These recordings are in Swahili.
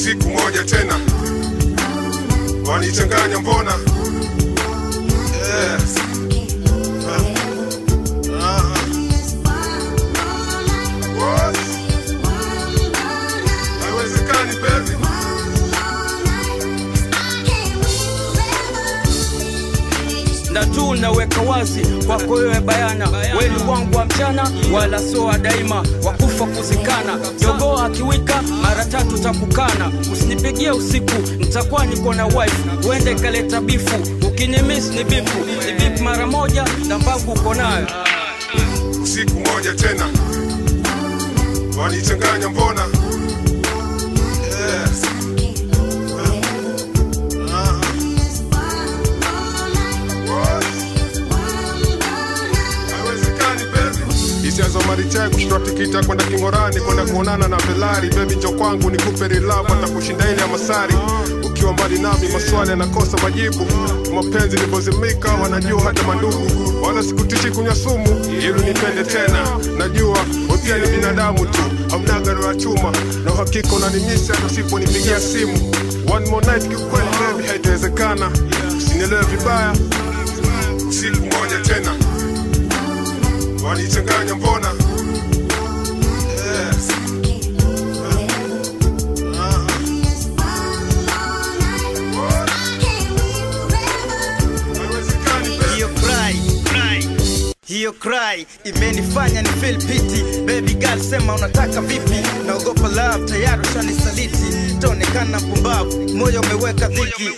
siku moja tena wanichanganya mbona yes. Ah. Ah. What? Haiwezekani baby na tu naweka wazi kwako wewe bayana, weni wangu wa mchana wala sio wa daima, wakufa kuzikana. Jogoo akiwika mara tatu takukana, usinipigie usiku, nitakuwa niko na wife, uende ikaleta bifu, ukinimis ni bifu, ni bifu mara moja na mbavu uko nayo. siku moja tena wanichanganya mbona yes. Ah. Ah. What? Haiwezekani, baby. hisia za marichai kushindwa tikita kwenda kingorani kwenda kuonana na velari bebi njo kwangu nikupe rilavu hata kushinda ile ya masari ukiwa mbali nami maswali yanakosa majibu mapenzi nilivyozimika wanajua hata mandugu wala sikutishi kunywa sumu ili nipende tena najua we pia ni binadamu tu hamnaga roho ya chuma na uhakika unanimisa hata usiponipigia simu one more night kiukweli baby haitawezekana usinielewe vibaya siku moja tena wanichanganya mbona yes. Ah. What? Haiwezekani, baby. hiyo cry cry hiyo cry imenifanya ni feel pity baby girl sema unataka vipi naogopa love tayari ushanisaliti taonekana mpumbavu moyo umeweka dhiki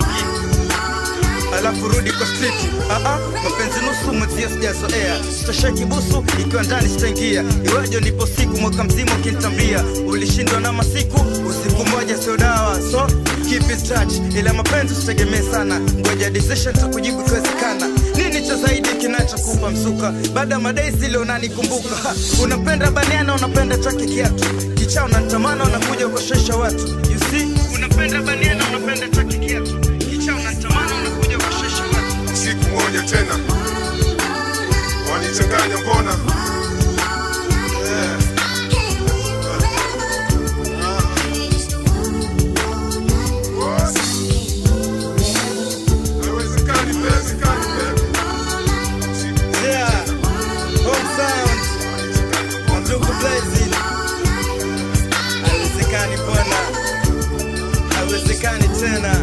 alafu rudi kwa street ah ah mapenzi nusu mwenzio sijazoea sitosheki busu ikiwa ndani sitaingia iweje nipo siku mwaka mzima ukinitambia ulishindwa na masiku usiku moja sio dawa so keep in touch ila mapenzi usitegemee sana ngoja decision takujibu ikiwezekana nini cha zaidi kinachokupa msuka baada ya madai zile unanikumbuka Ha, unapenda baniana unapenda chake kiatu kichaa unanitamana unakuja ukoshesha watu you see unapenda baniana unapenda chake kiatu kichaa unanitamana unakuja ukoshesha watu siku moja tena wanichanganya mbona yes. What? Haiwezekani, haiwezekani, baby. Siku moja Yeah. Home sound. Mandugu Blazing. Haiwezekani bwana, haiwezekani tena.